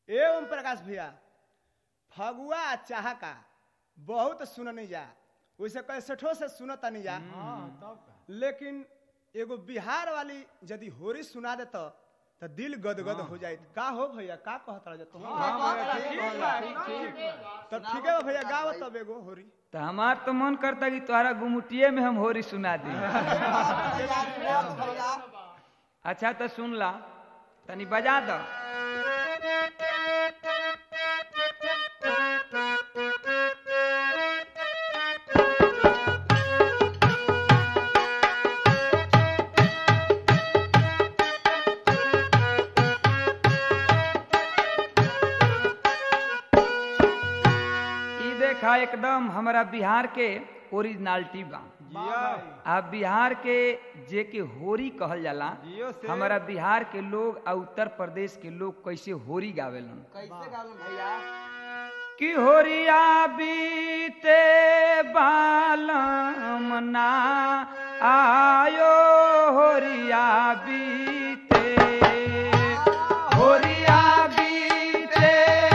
ए ओम प्रकाश भैया फगुआ आ चाहका बहुत सुननी जा वैसे कैसेठो से सुनता नहीं जा लेकिन एगो बिहार वाली यदि होरी सुना दे तो तो दिल गदगद हो जाए का हो भैया का कहत रह तुम तो ठीक है भैया गाव तब एगो होरी तो हमार तो मन करता कि तुम्हारा गुमुटिये में हम होरी सुना दी अच्छा तो सुन ला तनी बजा दो ई देखा एकदम हमारा बिहार के ओरिजिनलिटी बा आ बिहार के जे के होरी कहल जाला जियो से। हमारा बिहार के लोग आ उत्तर प्रदेश के लोग कैसे होरी गावेलन कैसे गावन भैया कि होरिया बीते बालम ना आयो होरिया बीते होरिया बीते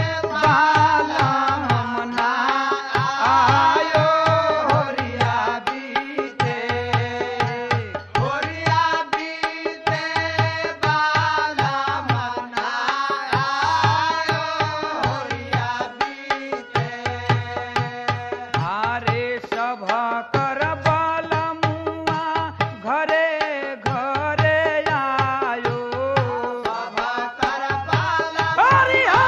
बालम ना आयो होरिया बीते होरिया बीते बाला मना आयो होरिया बीते आरे सभा कर बालमुआ घरे घरे आयो सभा कर बाला हरिहा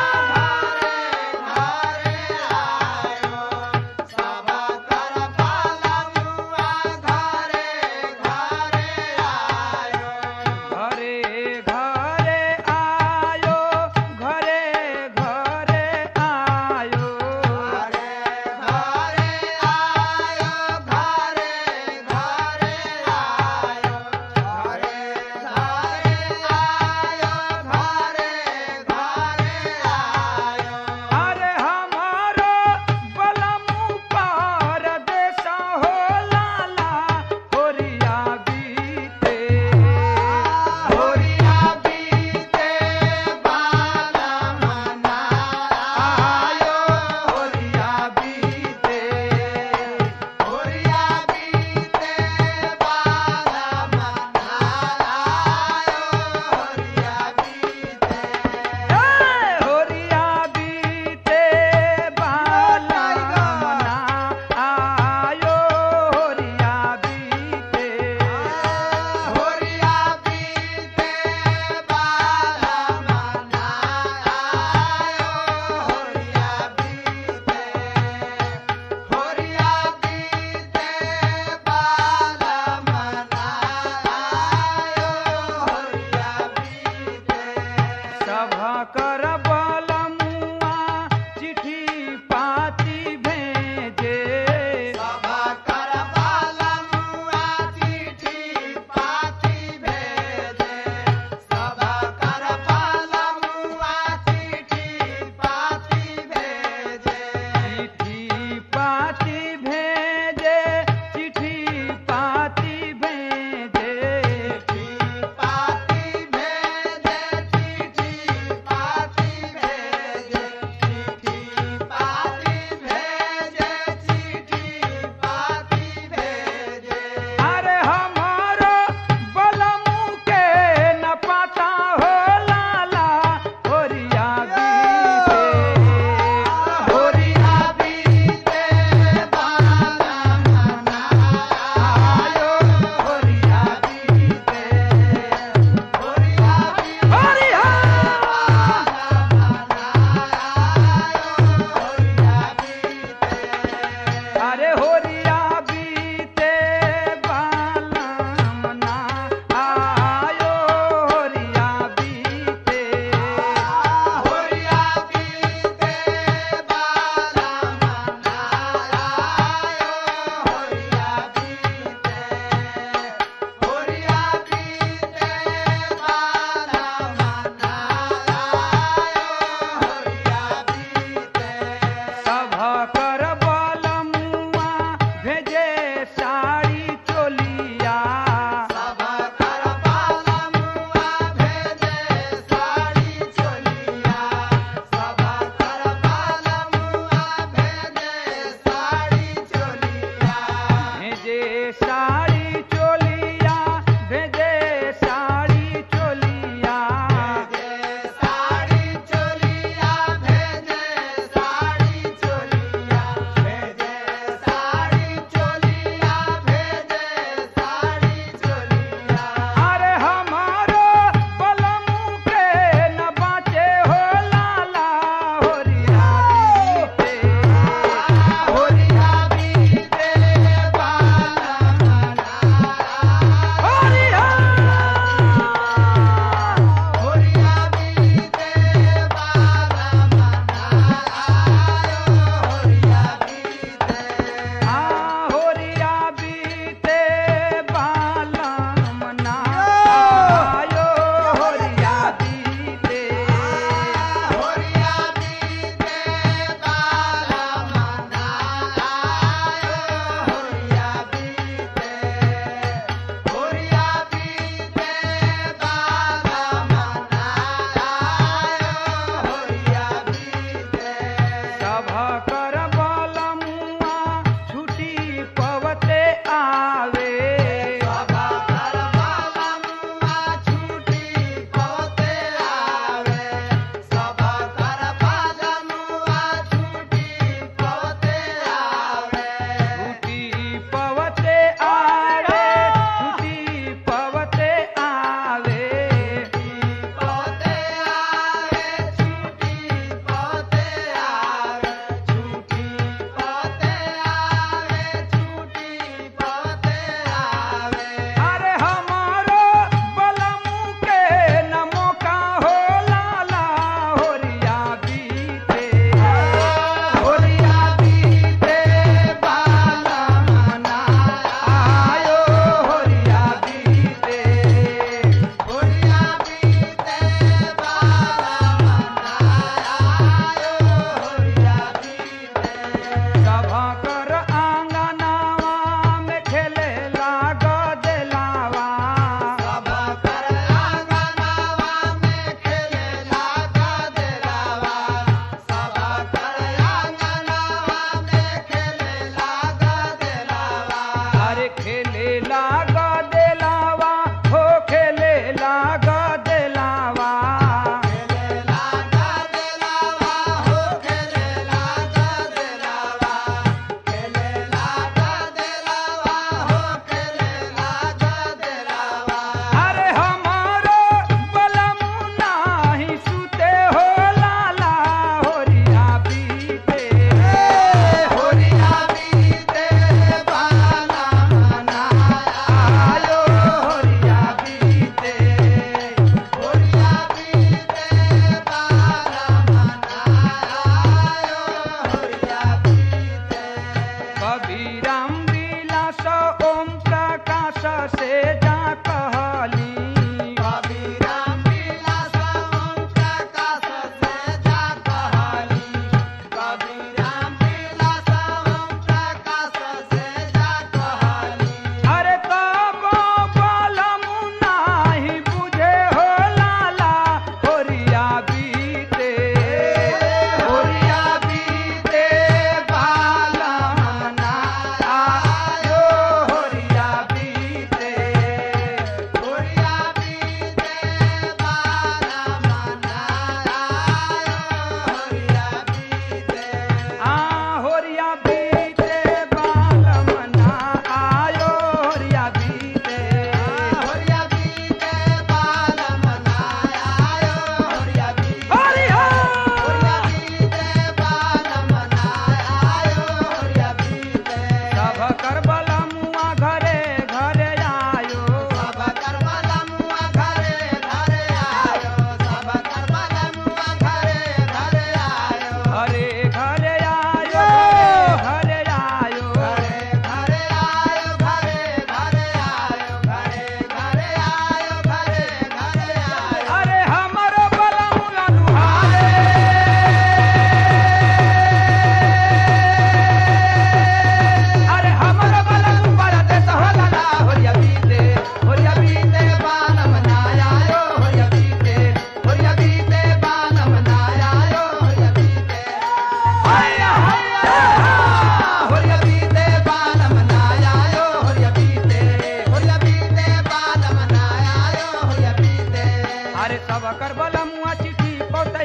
घरे आयो सभा कर बाला मुआ घरे घरे आयो घरे घरे आयो घरे घरे आयो घरे घरे आयो घरे घरे आयो घरे घरे आयो घरे घरे आयो अरे हमारो बलमु पार देश हो लाला होरिया बीते होरिया बीते बाला मना आयो होरिया बीते होरिया बीते बाला मना आयो होरिया बीते होरिया बीते बाला मना आयो होरिया बीते होरिया बीते बाला मना आयो होरिया बीते होरिया बीते बाला मना आयो होरिया बीते सभा कर बलमुआ चिट्ठी पाती भेजे सभा कर बाला मुआ चिट्ठी पाती भेजे सभा कर बाला मुआ चिट्ठी पाती भेजे चिट्ठी पाती भेजे चिट्ठी पाती भेजे चिट्ठी पाती भेजे चिट्ठी पाती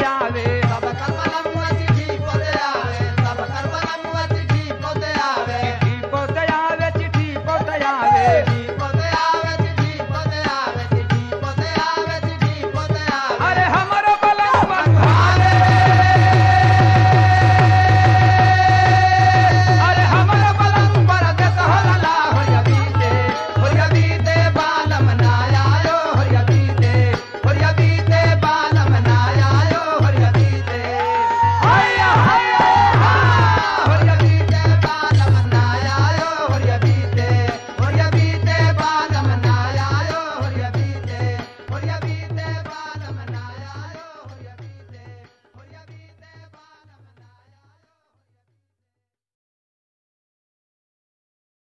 आवे